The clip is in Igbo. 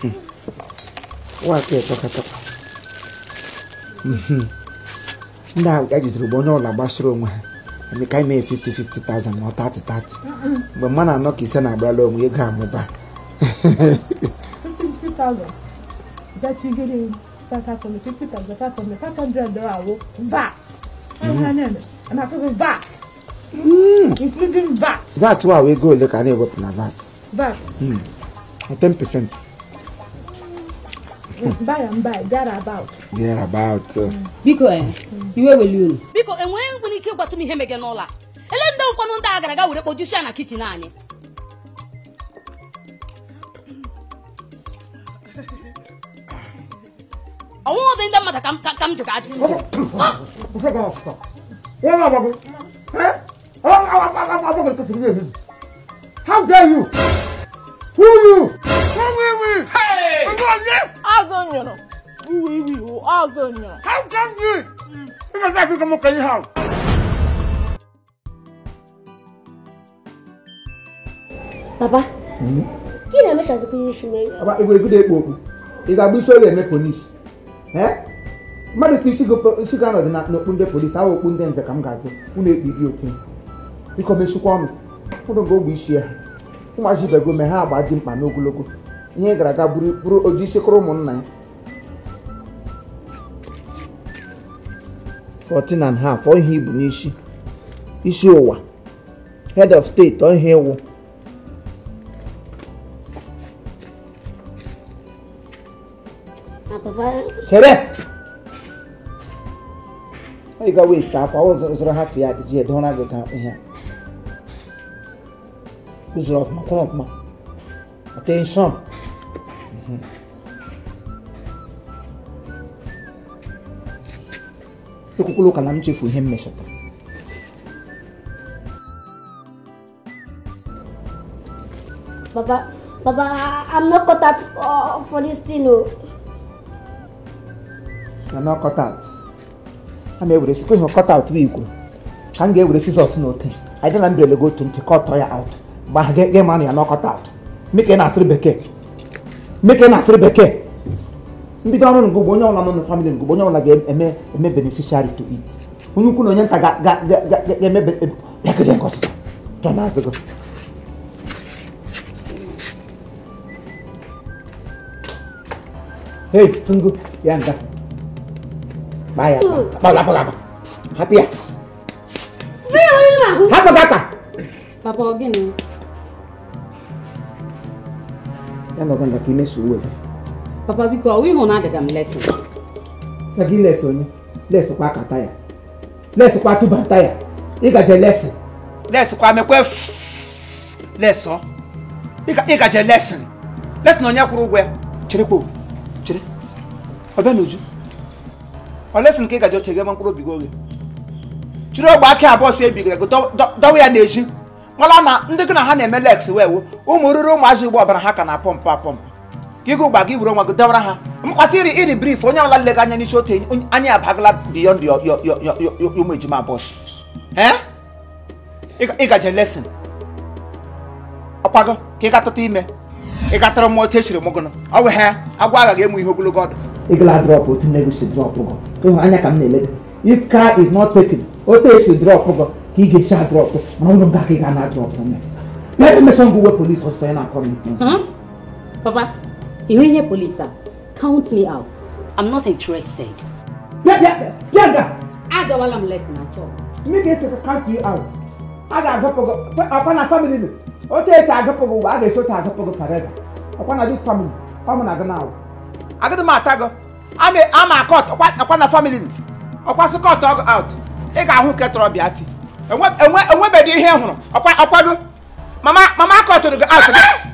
nwaka etọkatọka ndị ahụ ka jidere bụ onye ọla gbasiri onwe ha eme ka anyị mee 50-50,000 ma ọ 30-30 mgbe mmadụ anọ ka ise na-agbala onwe ego amụba 50,000 that you get in that happened 50,000 that happened 500 dollar VAT and I said VAT including VAT vat wa ego ole ka a na-ewepụ na vat VAT 10% buy and buy there about there about uh, biko eh, iwe weli unu biko enwere nwere ike ịgwatụ m ihe mege n'ụlọ a ele ndị nkwanụ ndị a gara aga were kpojusi ya na kichin anyị ọnwụghị ụdị ndị mmadụ ka m ka- ka m jụrụ ajụ How dare you? Who you? agụ nyụrụ iwe iwe iwu agụ nyụrụ How come you? Ị ga-asa akụkọ m ka ihe ahụ. Papa, gị na-emechazikwa ihe isi mee Aba ị ga-egodo ekpo okwu. Ị ga-agba isi olu eme polisi. Eh? Mmadụ ka isi go- isi ga-anọdụ na- n'okpu ndị polisi ahụ okpu ndị nze ka m ga-asị unu ekpi gị oke. Biko mechikwa ọnụ. Ụnụ ga ogbe isi ya. Ụmụazị ibe go mee ha agba dị mkpa n'ogologo. Ihe gara aga bụrụ bụrụ oji isi kụrụ ụmụnna ya. 14 and half ọ ihe ibu n'isi isi ụwa head of state ọ ihe ịwụ na papa chere ọ ga west afọ ọ zụrụ zụrụ hapụ ya ji edora gị ka ihe a. ụzụrụ ọfụma kwụrụ ọfụma attention Mhm. ekwukwula ụka na m chefu ihe m mechọtara papa papa I- i'm not cut out for, for this thing o na na cut out a na-ewere sikwa ihe cut out bụ ikwuru ka m ga-ewere sizọs na ote anyị dị na mbele go otu ntị kọtọ ya out mgbe ahụ ga manụ ya na cut out meke na-asịrị bekee meke na-asịrị bekee mbido ọrụ ngụ bụ onye ọbụla nọ na famili ngụ bụ onye ọbụla ga-eme eme beneficiary to it onye ukwu na onye nta ga- ga- ga- ga- ga- ga-eme be- bịagide nke ọsụsọ tọ na-azụ gị Hey, tunggu. Ya, enggak. Bayar. Mau lapor apa? Hati ya. Hapụ gata. papa ọ gịnị Ya nọgọ nga ka imeso uwe. papa biko ọ ịhụ na agaga m lesin Ya gị les onye. Les kwa kata ya. Les kwa tụbata ya. Ị gaje les. Les kwa mekwe les ọ. Ị gaje lesin. Lesin onye kwụrụ ụgwọ ya. Chere kpo. Chere. Ọ bịa n'uju. Ọ lesin ka ị gaje oche gị ma mkpụrụ obi gị oge. Chiri ogbe aka abụọ si ebigara gị dọwa ya n'ezi. Nwala na ndị gị na ha na-eme lex wee wu ụmụ ruru ụmụazị ugbo ọbara ha ka na pọmpụ apọmpụ ka ịgụ gba gị were onwe gị dọwara ha mkwasị iri iri brif onye ọbụla lega anya n'isi otu onye- anyị abagala biyond yo- yo- yo- yo- yo- yo- ụmụ ejima bọs ịgaje lesin ọkwago ka ị gatụta ime ị gatara mmụọ otu esiri mụgụnụ ọ wụ ha agwa agaghị ịmụ ihe ogologo ọdụ ịgala drọp otu nne gị si drọp gọ ịhụ anya ka m na-ele gị if car is not taken otu esi drọp gọ ka ị ga-esi adrọp mana ụlọ nga ka ị ga na drọp me ya emesa ngwa uwe polis ọsọ ya na-akọ m Hmm? papa ị hụrụ ihe polisi a count me out I'm not interested. bịa bịa bịa nga agawala m lesin na chọọ mme ga-esi count you out a ga-agụpụ gị ọkwa na family nụ otu esi agụpụ gị ụwa a ga-esi otu agụpụ gị forever ọkwa na this family ọ mụ na gị na-awụ agịdị m ata gị ama ama akọt ọkwa na family nụ ọkwa sị kọt ọgụ out ị ga-ahụ nke tọrọ bịa ti enwe enwe enwebeghị ihe ị hụrụ ọkwa ọkwa gị mama mama akọtụrụ gị out gị